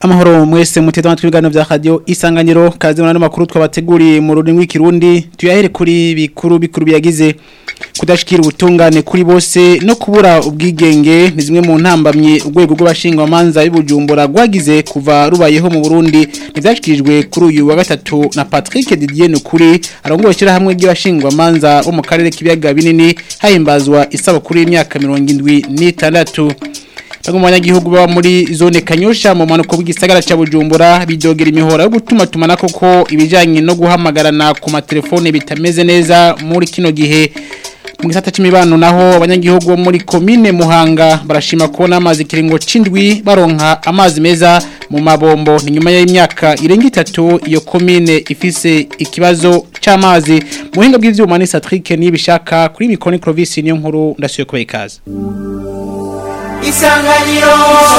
Amahoro mwese muteze amatwi ibiganiro vya radio isanganiro kazi mu makuru twabateguriye mu rurimi rw'ikirundi tuyahere kuri bikuru bikuru biyagize kudashikira ubutungane kuri bose no kubura ubwigenge ni zimwe mu ntambamye urwego rw'abashingwa manza y'ubujumbura rwagize kuva rubayeho mu Burundi nivyashikirijwe kuri uyu wa gatatu na Patrick Didier Nukuri arongoye shira hamwe ry'abashingwa manza bo mu karere k'ibiyaga binini hahimbazwa isabukuru y'imyaka 76 Bamwe mu banyagihugu baba muri zone Kanyosha mu manuko bw'igisagara ca Bujumbura bidogera imihora yo gutuma tumana koko ibijanye no guhamagarana ku matelefone bitameze neza muri kino gihe mu gisata c'imibano naho abanyagihugu bo muri commune Muhanga barashima kubona amazi kiringo cindwi baronka amazi meza mu mabombo ni nyuma y'imyaka irenga itatu iyo commune ifise ikibazo c'amazi muhinga bw'ivyuma ni Satrick nibishaka kuri mikoni Clovis niyo nkuru ndasuye kuba ikaze isanganiro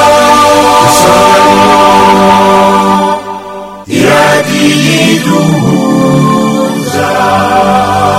iradiyiduhuza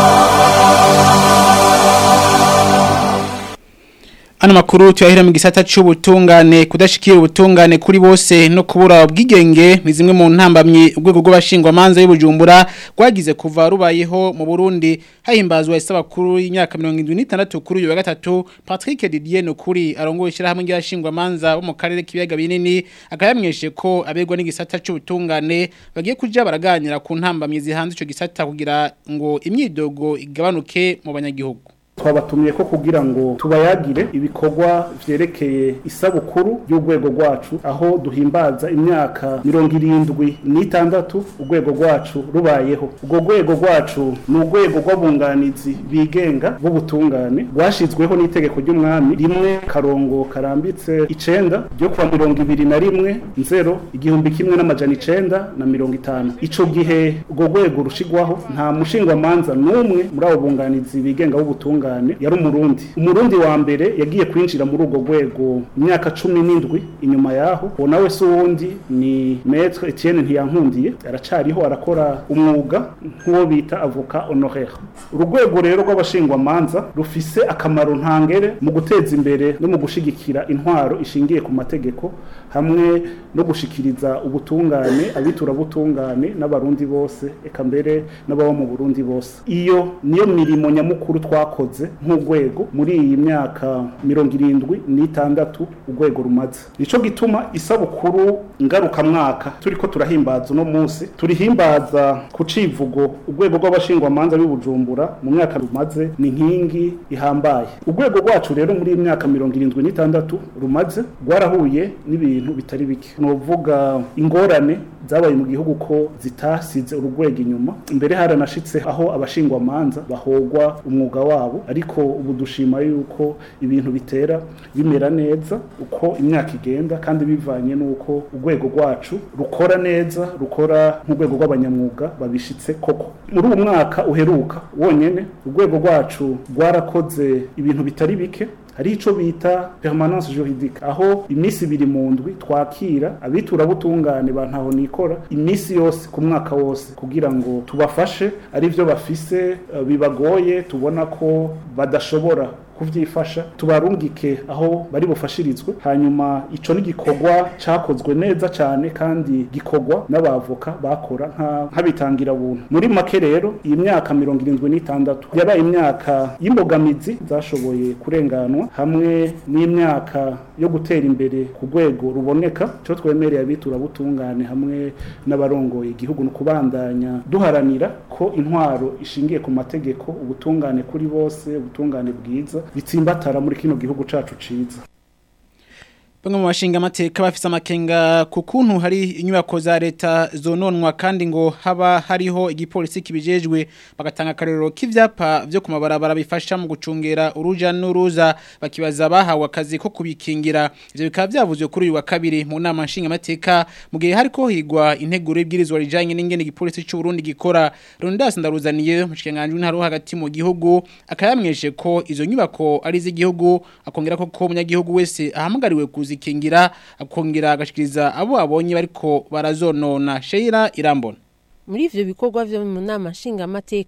Ano makuru tuyahera mu gisata c'ubutungane kudashikira ubutungane kuri bose no kubura ubwigenge ni zimwe mu ntambamye urwego rw'abashingwa manza y'ubujumbura rwagize kuva rubayeho mu Burundi hahimbazwa isabakuru y'imyaka 76 kuri uyu wa gatatu Patrick Didier Nukuri arongoye shira hamwe y'abashingwa manza bo mu karere k'ibiyaga binini akayamweshe ko abegwa n'igisata c'ubutungane bagiye kuja baraganira ku ntambamye zihanze ico gisata kugira ngo imyidogo igabanuke mu banyagihugu twabatumye ko kugira ngo tubayagire ibikorwa vyerekeye isabukuru y'urwego rwacu aho duhimbaza imyaka mirongo irindwi n'itandatu urwego rwacu rubayeho urwo rwego rwacu ni urwego rw'abunganizi bigenga b'ubutungane rwashizweho n'itegeko ry'umwami rimwe karongo karambitse icenda ryo kuwa mirongo ibiri na rimwe nzero igihumbi kimwe n'amajana icenda na mirongo itanu ico gihe urwo rwego rushigwaho nta mushingwamanza n'umwe muri abo bunganizi bigenga b'ubutungane cyane yari umurundi umurundi wa mbere yagiye kwinjira muri urwo rwego imyaka cumi n'indwi inyuma yaho uwo nawe si uwundi ni maître Etienne Ntiyankundiye aracariho arakora umwuga nk'uwo bita avocat honoraire urwego rero rw'abashingwamanza rufise akamaro ntangere mu guteza imbere no mu gushigikira intwaro ishingiye ku mategeko hamwe no gushikiriza ubutungane abitura butungane n'abarundi bose eka mbere n'ababa mu Burundi bose iyo niyo mirimo nyamukuru twakoze nk'urwego muri iyi myaka mirongo irindwi n'itandatu urwego rumaze nico gituma isabukuru ngarukamwaka turiko turahimbaza uno munsi turihimbaza ku civugo urwego rw'abashingwamanza b'ibujumbura mu myaka rumaze ni nkingi ihambaye urwego rwacu rero muri iyi myaka mirongo irindwi n'itandatu rumaze rwarahuye n'ibintu bitari bike novuga ingorane zabaye mu gihugu ko zitasize urugwego inyuma imbere haranashitse aho abashingwamanza bahogwa umwuga wabo ariko ubu dushima yuko ibintu bitera bimera neza uko imyaka igenda kandi bivanye n'uko urwego rwacu rukora neza rukora nk'urwego rw'abanyamwuga babishitse koko muri uwo mwaka uheruka wonyene urwego rwacu rwarakoze ibintu bitari bike hari ico bita permanence juridique aho imisi ibiri mu ndwi twakira abitura butungane bantaho nikora imisi yose ku mwaka wose kugira ngo tubafashe ari byo bafise uh, bibagoye tubona ko badashobora kuvyifasha tubarungike aho bari bufashirizwe hanyuma ico ni gikorwa cakozwe neza cyane kandi gikorwa n'abavoka bakora nk'abitangira buntu muri make rero iyi myaka mirongo irindwi n'itandatu yabaye imyaka y'imbogamizi zashoboye kurenganwa hamwe n'imyaka yo gutera imbere ku rwego ruboneka cyo twemereye abitura butungane hamwe n'abarongoye igihugu no kubandanya duharanira ko intwaro ishingiye ku mategeko ubutungane kuri bose ubutungane bwiza bitsimbatara muri kino gihugu cacu ciza Bamwe mu bashinga amateka bafise amakenga ku kuntu hari inyubako za leta zononwa kandi ngo haba hariho igipolisi kibijejwe bagatanga akarero k'ivyapa vyo ku mabarabara bifasha mu gucungera uruja n'uruza bakibaza bahawe akazi ko kubikingira ivyo bikaba vyavuzwe kuri uyu wa kabiri mu nama nshinga amateka mu gihe hariko higwa integuro y'ibwirizwa rijanye n'ingene igipolisi c'u Burundi gikora Rondas ndaruzaniye mu kiganganje ntaro hagati mu gihugu akayamweshe ko izo nyubako ari z'igihugu akongera ko ko umunyagihugu wese ahamagariwe kuzi kuzikingira akongera agashikiriza abo abonye bariko barazonona Sheira Irambona muri ivyo bikorwa vyo mu nama nshingamateka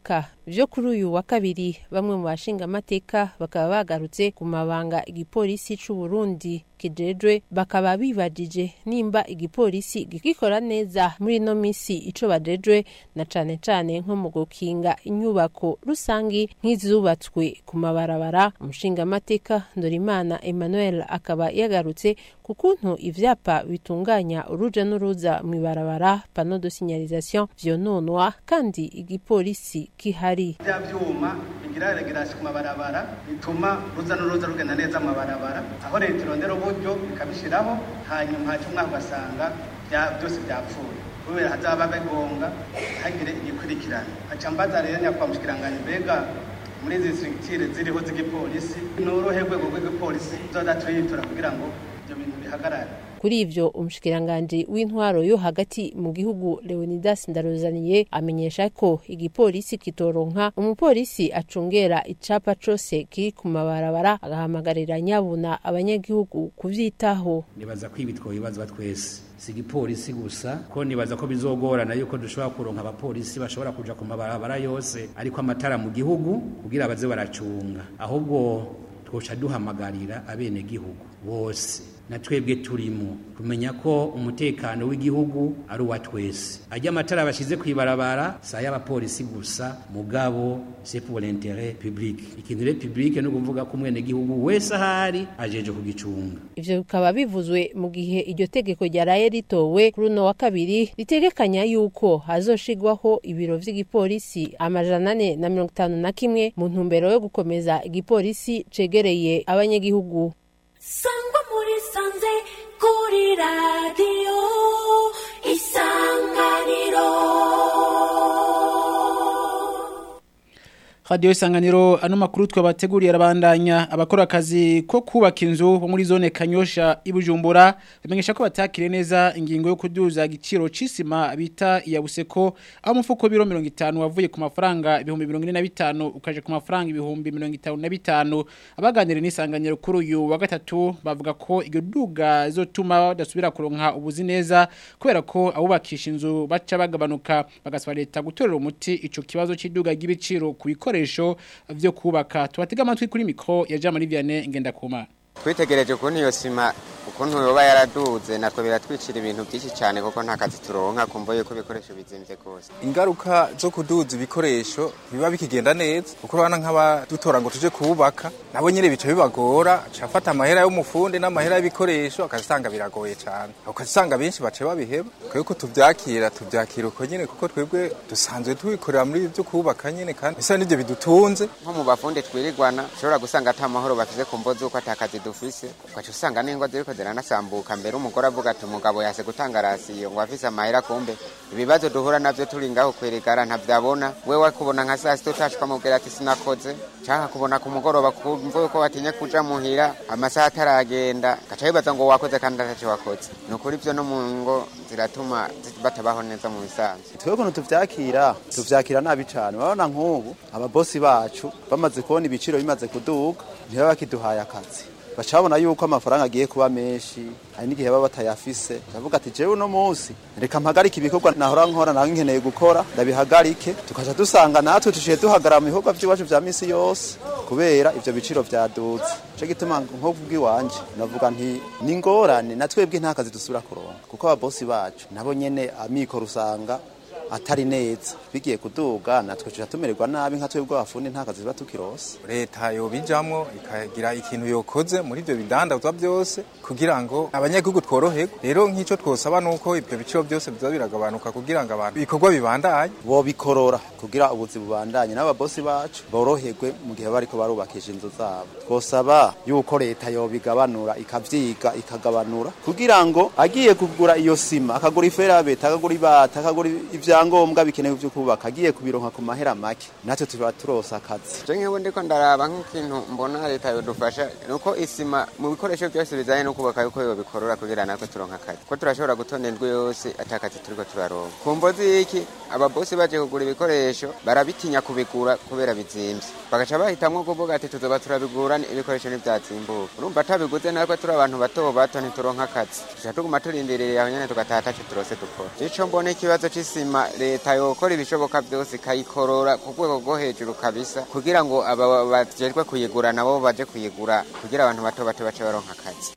vyo kuri uyu wa kabiri bamwe mu bashinga amateka bakaba bagarutse ku mabanga igipolisi c'u Burundi kijejwe bakaba bibajije nimba igipolisi gikikora neza muri ino misi ico bajejwe na cane cane nko mu gukinga inyubako rusangi nk'izubatswe ku mabarabara umushinga amateka Ndorimana Emmanuel akaba yagarutse ku kuntu ivyapa bitunganya uruja n'uruza mw'ibarabara pano de signalisation vyononwa kandi igipolisi kihari bya byuma bigira regirasi ku mabarabara bituma ruza n'uruza rugenda neza mu mabarabara aho leta irondera uburyo ikabishyiraho hanyuma haca umwaka ugasanga byose byapfuye kubera hazaba bigonga hagire igikurikirana haca mbaza rero nyakubahwa mushikiranganji mbega muri izi sitirikitire ziriho z'igipolisi ni uruhe rwego rw'igipolisi tuzoza turiyitura kugira ngo ibyo bintu bihagarare kuri ivyo umushikiranganji w'intwaro yo hagati mu gihugu Leonidas Ndaruzaniye amenyesha ko igipolisi kitoronka umupolisi acungera icapa cose kiri ku mabarabara agahamagarira nyabuna abanyagihugu kuvyitaho nibaza ko ibi twobibaza twese si igipolisi gusa ko nibaza ko bizogorana yuko dushobora kuronka abapolisi bashobora kuja ku mabarabara yose ariko amatara mu gihugu kugira baze baracunga ahubwo twoca duhamagarira abenegihugu bose na twebwe turimo kumenya ko umutekano w'igihugu ari uwa twese ajya amatara bashize kwibarabara saa y'abapolisi gusa mugabo c'est pour l'intérêt public ikintu rero public no kuvuga ko umwene gihugu wese ahari ajeje kugicunga ivyo bikaba bivuzwe mu gihe iryo tegeko ryaraye ritowe kuri uno wa kabiri ritegekanya yuko hazoshigwaho ibiro vy'igipolisi amajana ane na mirongo itanu na kimwe mu ntumbero yo gukomeza igipolisi cegereye abanyagihugu sangwa muri sanze kuri radiyo isanganiro Radio Isanganiro ano makuru twabateguriye arabandanya abakora akazi ko kubaka inzu bo muri zone Kanyosha ibujumbura bimenyesha ko batakire neza ingingo yo kuduza igiciro cisima bita ya buseko aho umufuko biro 50 wavuye ku mafaranga ibihumbi 45 ukaje ku mafaranga ibihumbi 55 abaganire n'isanganiro kuri uyu wa gatatu bavuga ko iryo duga zotuma badasubira kuronka ubuzi neza kubera ko abubakisha inzu baca bagabanuka bagasaba leta gutorera umuti ico kibazo cy'iduga ry'ibiciro kubikora ibikoresho vyo kubaka tubatega amatwi kuri mikro ya Jean Marie Vianney ngenda kuma twitegereje ukuntu iyo sima ukuntu yoba yaraduze natwe biratwicira ibintu byinshi cyane kuko nta kazi turonka kumva yuko ibikoresho bizimvye kose ingaruka zo kuduza ibikoresho biba bikigenda neza kuko urabona nk'abadutora ngo tuje kubaka nabo nyine bica bibagora cafata amahera y'umufundi n'amahera y'ibikoresho akazisanga biragoye cyane ukazisanga benshi bace babiheba twebwe tuvyakira tuvyakira uko nyine kuko twebwe dusanzwe tubikorera muri byo kubaka nyine kandi bisa n'ivyo bidutunze nko mu bafundi twirirwana ushobora gusanga ata mahoro bafise ku mvo z'uko ata kazi dufise ugaca usanga n'ingo ziriko ziranasambuka mbere umugore avuga ati umugabo yase gutanga rasiyo ngo afise amahera kumbe ibibazo duhura navyo turi ngaho kwerekana ntavyabona wewe kubona nka saa sita utashika mubwira ati sinakoze canka kubona ku mugoroba kumva yuko watinye kuja muhira amasaha ataragenda gaca bibaza ngo wakoze kandi ataco wakoze ni ukuri ivyo no mu ngo ziratuma batabaho neza mu bisanzwe twebwe ukuntu tuvyakira tuvyakira nabi cane urabona nk'ubu ababosi bacu bamaze kubona ibiciro bimaze kuduga ntibaba bakiduhaye akazi baca babona yuko amafaranga agiye kuba menshi hari n'igihe baba batayafise ndavuga ati jewe uno munsi reka mpagarike ibikorwa nahora nkora naho nkeneye gukora ndabihagarike tukaca dusanga natwe tuciye duhagarara mu bikorwa by'iwacu vya misi yose kubera ivyo biciro vyaduze ico gituma nko kubw'iwanje navuga nti ni ingorane na twebwe nta kazi dusubira kuronka kuko ababosi bacu nabo nyene amikoro usanga atari neza bigiye kuduga natwe tuja tumererwa nabi nka twebwe abafundi nta kazi tuba tukirose leta yobijamwo ikagira ikintu yokoze muri ivyo bidandazwa byose kugira ngo abanyagihugu tworoherwe rero nk'ico twosaba nuko ivyo biciro byose bizoba biragabanuka kugira ngo abantu ibikorwa bibandanye bobikorora kugira ubuzi bubandanye n'ababosi bacu boroherwe mu gihe bariko barubakisha inzu zabo twosaba yuko leta yobigabanura ikavyiga ikagabanura kugira ngo agiye kugura iyo sima akagura iferabeta akagura ibata akagura ivya ibyangombwa bikenewe byo kubaka agiye kubironka ku mahera make natwe tuba turosa akazi je nkewe ndiko ndaraba nk'ikintu mbona leta yodufasha nuko isima mu bikoresho byose bijanye no kubaka yuko yobikorora kugira natwe turonka akazi ko turashobora gutonda indwi yose atakazi turiko turaronka ku mvozi y'iki ababosi baje kugura ibikoresho barabitinya kubigura kubera bizimvye bagaca bahitamwo kuvuga ati tuzoba turabigura ibikoresho ntivyazimbuka urumva atabiguze natwe turi abantu bato bato ntituronka akazi tuca tuguma turindiririye aho nyene tugataha ataco turose dukora ico mbona ikibazo c'isima leta yokora ibishoboka byose ikayikorora ku rwego rwo hejuru kabisa kugira ngo aba bajejwe kuyigura nabo baje kuyigura kugira abantu bato bato bace baronka akazi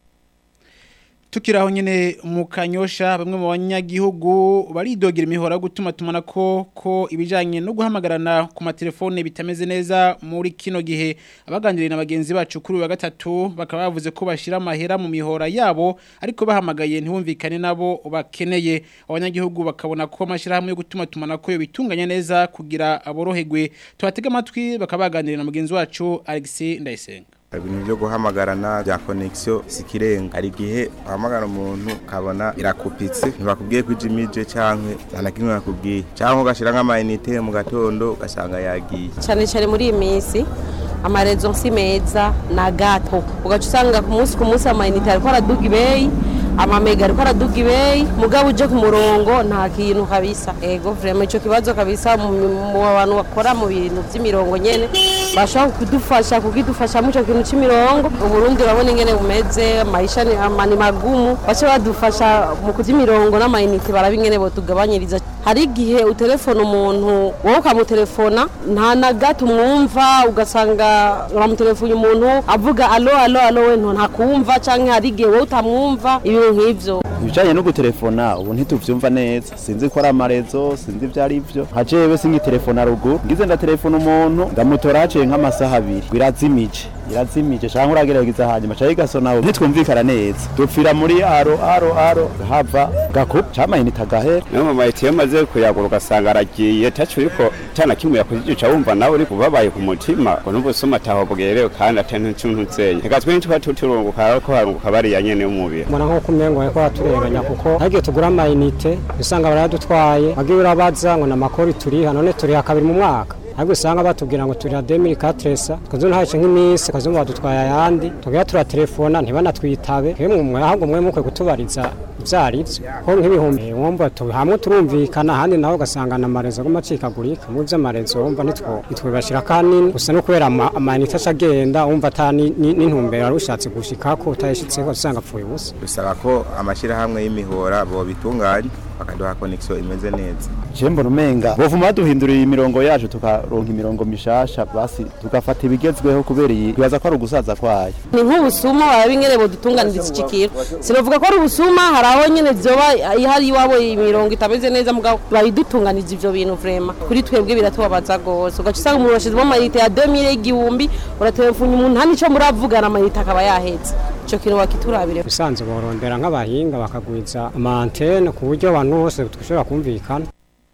tukiraho nyene mu kanyosha bamwe mu banyagihugu baridogera imihora gutuma tumana ko ko ibijanye no guhamagarana ku matelefone bitameze neza muri kino gihe abaganiriye na bagenzi bacu kuri wa gatatu bakaba bavuze ko bashira amahera mu mihora yabo ariko bahamagaye ntibumvikane nabo bakeneye abanyagihugu bakabona ko amashirahamwe yo gutuma tumana ko yo bitunganya neza kugira aboroherwe tubatega amatwi bakaba baganiriye na mugenzi wacu Alexis Ndayisenga ibintu byo guhamagarana bya connection sikirenga hari igihe uhamagara umuntu ukabona irakupitse ntibakubwiye ko ijimije cyangwa nta na kimwe bakubwiye cyangwa ugashyira nk'amayinite mu gatondo ugasanga yagiye cyane cyane muri iyi minsi amarezo si meza na gato ugaca usanga ku munsi ku munsi amayinite ariko araduga ibeyi amamega ariko araduga ibeyi mugabo uje ku murongo nta kintu kabisa ego vrema ico kibazo kabisa mu mu bantu bakora mu bintu vy'imirongo nyene bashobora kudufasha kugidufasha mu ico kintu c'imirongo uburundi urabona ingene bumeze maisha ni amani magumu bace badufasha mu kuvy'imirongo n'amayinite baraba ingene botugabanyiriza hari igihe utelefona umuntu wowe ukamutelefona nta na gato umwumva ugasanga uramutelefona umuntu avuga alo alo alo we ntakumva canke hari igihe wowe utamwumva ibintu nk'ivyo ibijanye no gutelefona ubu ntituvyumva neza sinzi ko ari amarezo sinzi ivyo ari vyo nka jewe singitelefona ruguru ngize ndatelefona umuntu ndamutora haciye nk'amasaha abiri irazimije irazimije canke uragerageza hanyuma ca igasona ntitwumvikana neza dupfira muri aro aro aro hava gakup camayinite agahera niyo mamayiti iyo maze kuyagura ugasanga aragiye taco uriko cana kimwe yakujica wumva nawe uriko ubabaye ku mutima ngo n'ubusuma ataho bwerewe kandi atari ntuntuzeye reka twe ntituba tuturunguka ariko harunguka bariya nyene y'umubiri mbona nk'uko umengo bariko baturenganya kuko hagiye tugura amayinite usanga baradutwaye wagiye urabaza ngo namakori turiha none turiha kabiri mu mwaka ahubwo usanga batubwira ngo turiha demiri katresa tukazona haje nk'iminsi tukazumva badutwaye ayandi tugira turatelefona ntibanatwitabe mwemwe ahubwo mwe mukwe kutubariza ivyarivyo ko nk'ibihumbi wumva hamwe turumvikana ahandi naho ugasanga na marezo aguma acikagurika mu vy'amarezo wumva nitwibashira kanini gusa no kubera amayinite aca agenda wumva ata n'intumbero wari ushatse gushikako utayishitseko usanga apfuye ubusa bisaba ko amashyirahamwe y'imihora bobitunganya bakaduha connection imeze neza je mbona umenga bovuma baduhindurira imirongo yacu tukaronka imirongo mishasha basi tugafata ibigezweho kubera iyi bibaza ko ari ugusaza kwayo ni nk'ubusuma baraba ingene bodutunganiriza iki kintu sinovuga ko ari ubusuma hari aho nyene vyoba ihari iwabo imirongo itameze neza mugabo bayidutunganiriza ivyo bintu vrema kuri twebwe biratubabaza gose ugaca usanga umuntu washizemo amayinite ya 2000 y'igihumbi uratelefona umuntu nta nico muravugana amayinite akaba yaheze ico kintu bakiturabire bisanzwe borondera nk'abahinga bakagwiza amantene ku buryo abantu bose dushobora kumvikana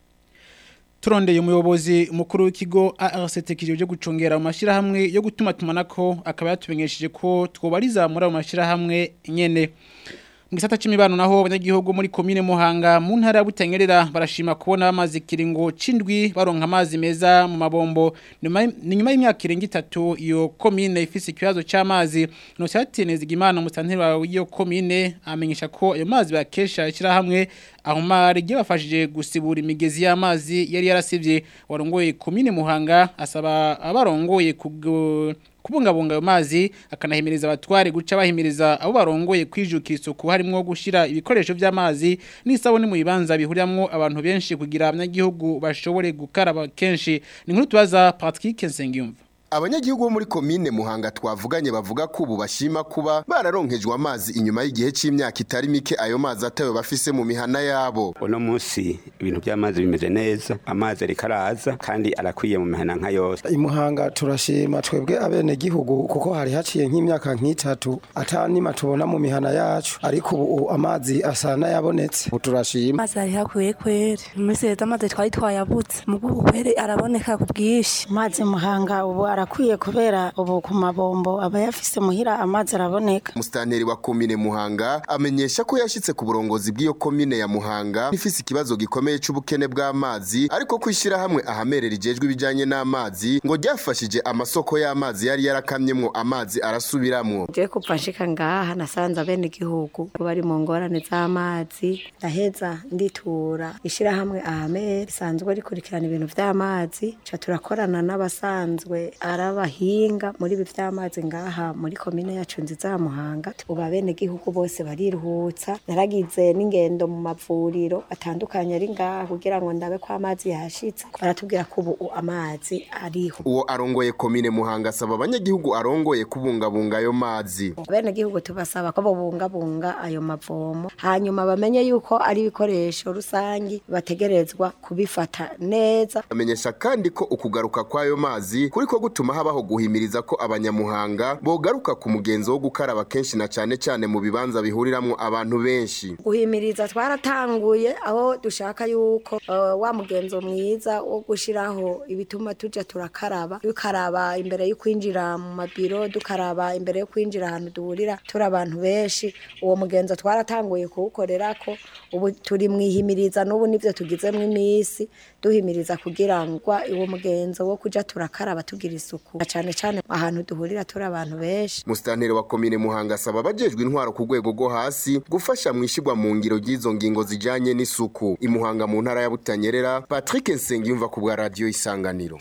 turondeye umuyobozi mukuru w'ikigo ARCT kijeje gucungera mu mashirahamwe yo gutuma tumanako akaba yatumenyesheje ko twobariza muri ayo mashirahamwe nyene Mgisata chimibano naho abanyagihugu muri komine Muhanga mu ntara ya Butangerera barashima kubona amazi kiringo cindwi baronka amazi meza mu mabombo ni nyuma y'imyaka irenga itatu iyo komine ifise ikibazo cy'amazi no cyateneza igimana musanteri wa iyo komine amenyesha ko ayo mazi bakesha ishira hamwe aho mari bafashije gusibura imigezi y'amazi yari yarasivye warongoye komine Muhanga asaba abarongoye kugo kubungabunga ayo mazi akanahimiriza abatware guca bahimiriza abo barongoye kwijukira isuku harimo gushira ibikoresho by'amazi n'isabune mu bibanza bihuriramo abantu benshi kugira abanyagihugu bashobore gukaraba kenshi ni nkuru tubaza Patrick Nsengiyumva abanyagihugu bo muri komine muhanga twavuganye bavuga ko ubu bashima kuba bararonkejwe amazi inyuma y'igihe cy'imyaka itari mike ayo mazi atayo bafise mu mihana yabo uno munsi ibintu by'amazi bimeze neza amazi ariko araza kandi arakwiye mu mihana nka yose imuhanga turashima twebwe abene gihugu kuko hari haciye nk'imyaka nk'itatu atanima tubona mu mihana yacu ariko ubu amazi asa n'ayabonetse ubu turashima amazi ari hakwiye kwere iminsi leta amazi twari twayabutse mu bw'ubu kwere araboneka ku bwinshi amazi muhanga ubu arakwiye kubera ubu ku mabombo aba yafise muhira amazi araboneka musitanteri wa komine muhanga amenyesha ko yashyitse ku burongozi bw'iyo komine ya muhanga ifise ikibazo gikomeye c'ubukene bw'amazi ariko kwishyira hamwe ahamerera ijejwe ibijanye n'amazi ngo ryafashije amasoko y'amazi yari yarakamyemwo amazi arasubiramwo je kuva nshika ngaha nasanze abene igihugu bari mu ngorane z'amazi ndaheza nditura ishirahamwe ahamere risanzwe rikurikirana ibintu vy'amazi ca turakorana n'abasanzwe ari abahinga muri ibi vy'amazi ngaha muri komine yacu nziza ya Muhanga ubu abenegihugu bose bariruhutsa naragize n'ingendo mu mavuriro atandukanye ari ngaha kugira ngo ndabe ko amazi yashitse baratubwira ko ubu amazi ariho uwo arongoye komine muhanga asaba abanyagihugu arongoye kubungabunga ayo mazi abenegihugu tubasaba ko babungabunga ayo mavomo hanyuma bamenye yuko ari ibikoresho rusangi bategerezwa kubifata neza amenyesha kandi ko ukugaruka kw'ayo mazi kuriko gutuma habaho guhimiriza ko abanyamuhanga bogaruka ku mugenzo wo gukaraba kenshi na cane cane mu bibanza bihuriramwo abantu benshi guhimiriza twaratanguye aho dushaka yuko uh, wa mugenzo mwiza wo gushiraho ibituma tuja turakaraba dukaraba imbere yo kwinjira mu mabiro dukaraba imbere yo kwinjira ahantu duhurira turi abantu benshi uwo mugenzo twaratanguye kuwukorerako ubu turi mwihimiriza n'ubu nivyo tugizemwo imisi duhimiriza kugira ngo uwo mugenzo wo kuja turakaraba tugira isuku na cane cane ahantu duhurira turi abantu benshi musitanteri wa komine muhanga asaba abajejwe intwaro ku rwego rwo hasi gufasha mu ishigwa mu ngiro ry'izo ngingo zijanye n'isuku imuhanga mu ntara ya butanyerera patrick nsengiyumva ku bwa radiyo isanganiro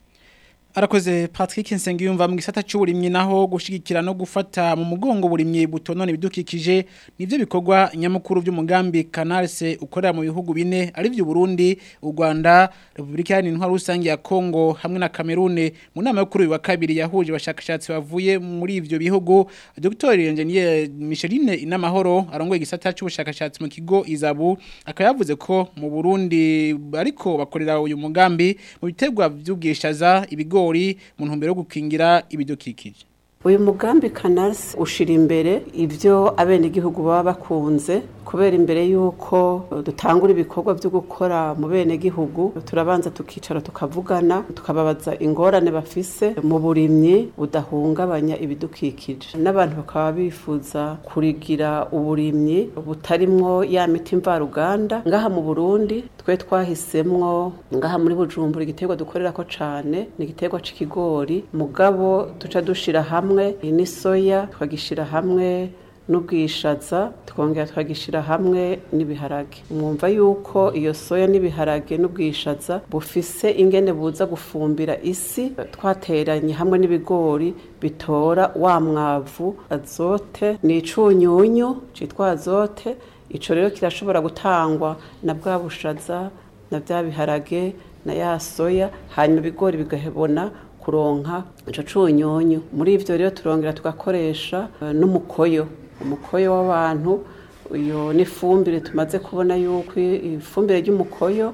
Arakoze Patrick Nsengiyumva mu gisata cy'uburimyi naho gushigikira no gufata mu mugongo burimyi butonone bidukikije nivyo bikorwa nyamukuru by'umugambi Canalse ukorera mu bihugu bine ari byo Burundi, u Rwanda, Republika ya Intwaro rusange ya Kongo hamwe na Cameroon mu nama yo kuri uyu wa kabiri yahuje abashakashatsi bavuye muri ivyo bihugu Dr. Engineer Micheline Inamahoro arongoye igisata cy'ubushakashatsi mu kigo Izabu akaba yavuze ko mu Burundi ariko bakorera uyu mugambi mu bitegwa by'ubwishaza ibigo ibigori mu ntumbero yo gukingira ibidukikije uyu mugambi kanarisi ushira imbere ibyo abenegihugu baba bakunze kubera imbere y'uko dutangura ibikorwa byo gukora mu benegihugu turabanza tukicara tukavugana tukababaza ingorane bafise mu burimyi budahungabanya ibidukikije n'abantu bakaba bifuza kurigira uburimyi butarimwo ya miti mvaruganda ngaha mu burundi twe twahisemwo ngaha muri bujumbura igiterwa dukorera ko cane ni igiterwa c'ikigori mugabo tuca dushira hamwe ni soya twagishira hamwe n'ubwishaza twongera twagishyira hamwe n'ibiharage mwumva yuko iyo soya n'ibiharage n'ubwishaza bufise ingene buza gufumbira isi twateranye hamwe n'ibigori bitora wa mwavu azote ni icunyunyu cyitwa azote icyo rero kirashobora gutangwa na bwa bushaza na bya biharage na ya soya hanyuma ibigori bigahebona kuronka ico cunyunyu muri ivyo rero turongera tugakoresha uh, n'umukoyo umukoyo w'abantu iyo n'ifumbire tumaze kubona yuko ifumbire ry'umukoyo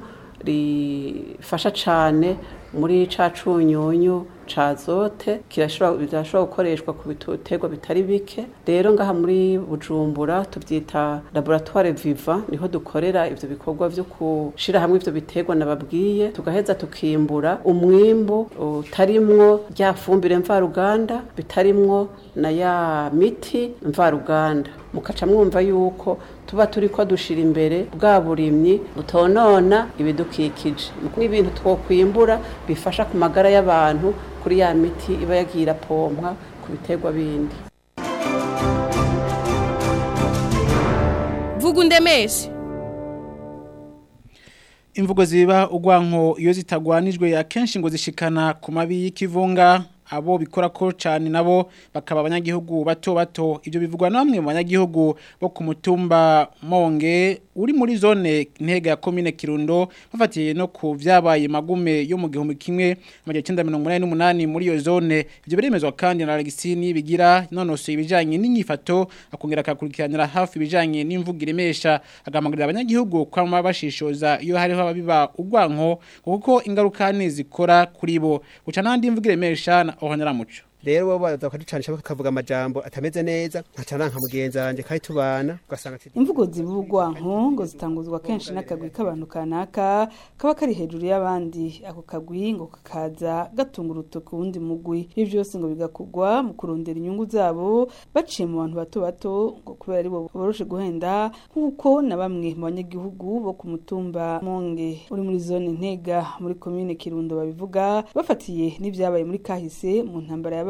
rifasha cane muri ca cunyunyu ca zote kirashobora gukoreshwa ku biterwa bitari bike rero ngaha muri bujumbura tuvyita laboratoire viva niho dukorera ivyo bikorwa vyo gushira hamwe ivyo biterwa nababwiye tugaheza tukimbura umwimbu utarimwo rya fumbire mvaruganda bitarimwo na ya miti mvaruganda mukaca mwumva yuko tuba turi ko dushira imbere bwa burimyi butonona ibidukikije n'ibintu twokwimbura bifasha ku magara y'abantu kuri ya miti iba yagira pompwa ku biterwa bindi vuga undemeshe imvugo ziba ugwanko iyo zitagwanijwe akenshi ngo zishikana ku mabi y'ikivunga abo bikora ko cyane nabo bakaba abanyagihugu bato bato ibyo bivugwa na bamwe mu banyagihugu bo ku mutumba monge uri muri zone ntega ya komine kirundo bafatiye no ku vyabaye magume yo mu gihumbi kimwe amajana cyenda mirongo umunani n'umunani muri iyo zone ibyo biremezwa kandi na Alexini bigira nonosoye ibijanye n'inyifato akongera akakurikiranira hafi ibijanye n'imvugo iremesha agamagarira abanyagihugu kwama bashishoza iyo hariho ababiba ugwanko kuko ingaruka zikora kuri bo guca nandi imvugo iremesha ohonera muco rero bo baza bakaducanisha bakavuga amajambo atameze neza nkacana nka mugenzi wanje kandi tubana ugasanga imvugo zivugwa ngo zitanguzwa kenshi n'akagwi k'abantu kanaka kaba kari hejuru y'abandi ako kagwi ngo kakaza gatunga urutoki wundi mugwi ibi byose ngo bigakugwa mu kurondera inyungu zabo baciye mu bantu bato bato ngo kubera ari bo boroshe guhenda nk'uko na bamwe mu banyagihugu bo ku mutumba monge uri muri zone ntega muri komine kirundo babivuga bafatiye n'ibyabaye muri kahise mu ntambara yabaye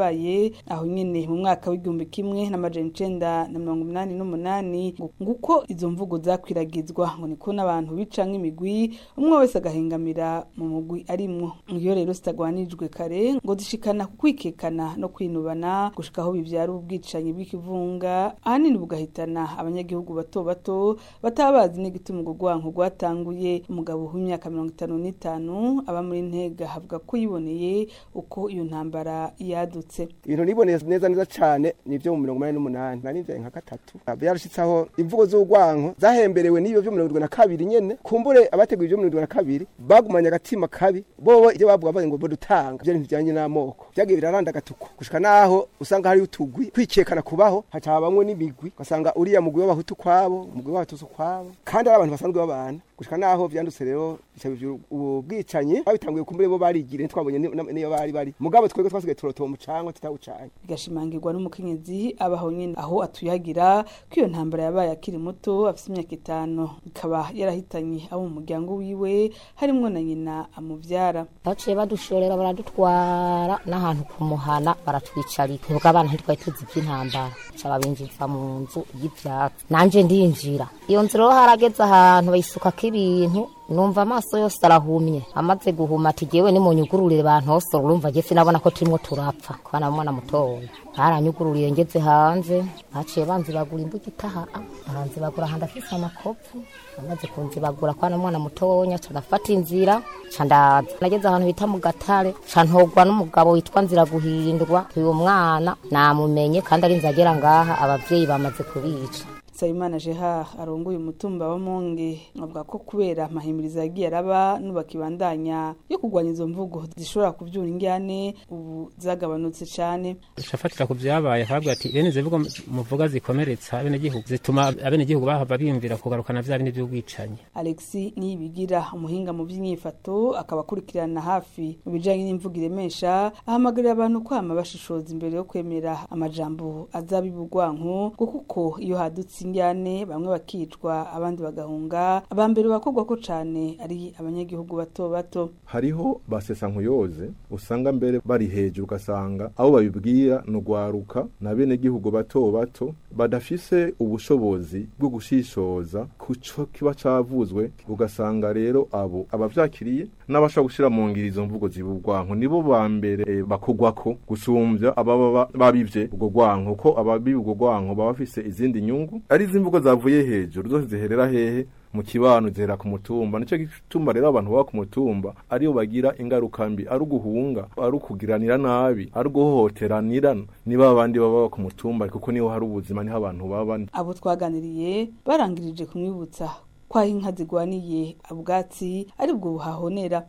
yabaye aho nyene mu mwaka w'igihumbi kimwe n'amajana icenda na mirongo umunani n'umunani nguko izo mvugo zakwiragizwa ngo niko n'abantu bica nk'imigwi umwe wese agahengamira mu mugwi arimwo iyo rero zitagwanijwe kare ngo zishikana ku kwikekana no kwinubana gushika aho bivyara ubwicanyi bw'ikivunga ahanini bugahitana abanyagihugu bato bato bataba bazi n'igituma urwo rwanko rwatanguye umugabo w'imyaka mirongo itanu n'itanu aba muri ntega avuga ko yiboneye uko iyo ntambara yadutse ibintu niboneye neza neza cyane ni ibyo mu mirongo umunani n'umunani nari nivyaye nka gatatu byarashitsaho imvugo z'urwanko zahemberewe n'iyo byo mirongo irindwi na kabiri nyene kumbure abateguye ibyo mirongo irindwi na kabiri bagumanye agatima kabi bobo ibyo bavuga bavuga ngo bodutanga ibyo ntibijyanye n'amoko byagiye biraranda agatuku gushika naho usanga hari utugwi kwikekana kubaho hacabamwe n'imigwi ugasanga uriya mugwi w'abahutu kwabo umugwi w'abatutsi kwabo kandi ari abantu basanzwe babana gushika naho vyandutse rero ubu bwicanyi babitanguye kumbure bo barigire ntitwabonye niyo bari bari mugabo twebwe twasigaye turotoba umucanga tutawucanye bigashimangirwa n'umukenyezi abaho nyine aho atuyagira ko iyo ntambara yabaye akiri muto afite imyaka itanu ikaba yarahitanye abo mu muryango wiwe harimwo na nyina amuvyara baciye badushorera baradutwara n'ahantu ku muhana baratwicarika nibwo abana ntitwari tuzi iby'intambara ca babinjiza mu nzu y'ivyatsi nanje ndinjira iyo nzira rero harageze ahantu bayisukako ibintu numva amaso yose arahumye amaze guhuma ati jewe nimunyugururire bantosora urumva je sinabona ko turimwo turapfa kwana mwana mutoya baranyugururiye ngeze hanze baciye banzibagura imbuga itaha baranzibagura handi afise amakovu amaze kunzibagura kwana mwana mutonya ca ndafata inzira ca ndaza nageze ahantu bita mu gatare ca ntogwa n'umugabo witwa nzira guhindwa uyu mwana namumenye kandi ari nzagera ngaha abavyeyi bamaze kubica Sayimana Jeha arongoye umutumba wa Monge avuga ko kubera amahimiriza yagiye araba nubakibandanya yo kugwanya izo mvugo zishobora kuvyura ingyane ubu zagabanutse cane shafatira ku vyabaye akavuga ati bene zivugo muvuga zikomeretsa abene gihugu zituma abene gihugu bahava bimvira kugarukana vya bindi vy'ubwicanyi Alexi nibigira umuhinga mu vy'inyifato akaba akurikirana hafi mu bijanye n'imvugo iremesha ahamagarira abantu kwama bashishoza imbere yo kwemera amajambo azabibugwanko kuko iyo hadutse injyane bamwe bakicwa abandi bagahunga abambere bakorwa ko cane ari abanyagihugu bato bato hariho basesa nkuyoze usanga mbere bari hejuru ugasanga abo babibwira no gwaruka na bene gihugu bato bato badafise ubushobozi bwo gushishoza kuco kiba cavuzwe ugasanga rero abo abavyakiriye n'abashaka gushira mu ngiro izo mvugo zibugwanko nibo ba mbere e, bakogwako gusumvya ababa babivye ubwo gwanko ko ababibi ubwo gwanko baba bafise izindi nyungu ari izimvugo zavuye hejuru zose ziherera hehe mu kibano zihera ku mutumba nicyo gituma rero abantu baba ku mutumba ariyo bagira ingaruka mbi ari uguhunga ari ukugiranira nabi ari uguhohoteranira niba abandi baba ku mutumba kuko niho hari ubuzima niho abantu baba abo twaganiriye barangirije kumwibutsa kwaho inka zigwaniye ubwatsi aribwo buhahonera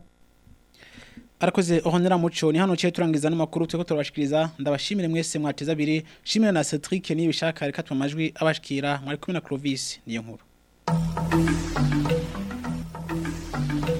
arakoze ohonera muco ni hano cye turangiza n'amakuru twe ko turabashikiriza ndabashimire mwese mwateza abiri shimire na Cedric niyo bishaka reka amajwi abashikira mwari kumwe na Clovis niyo nkuru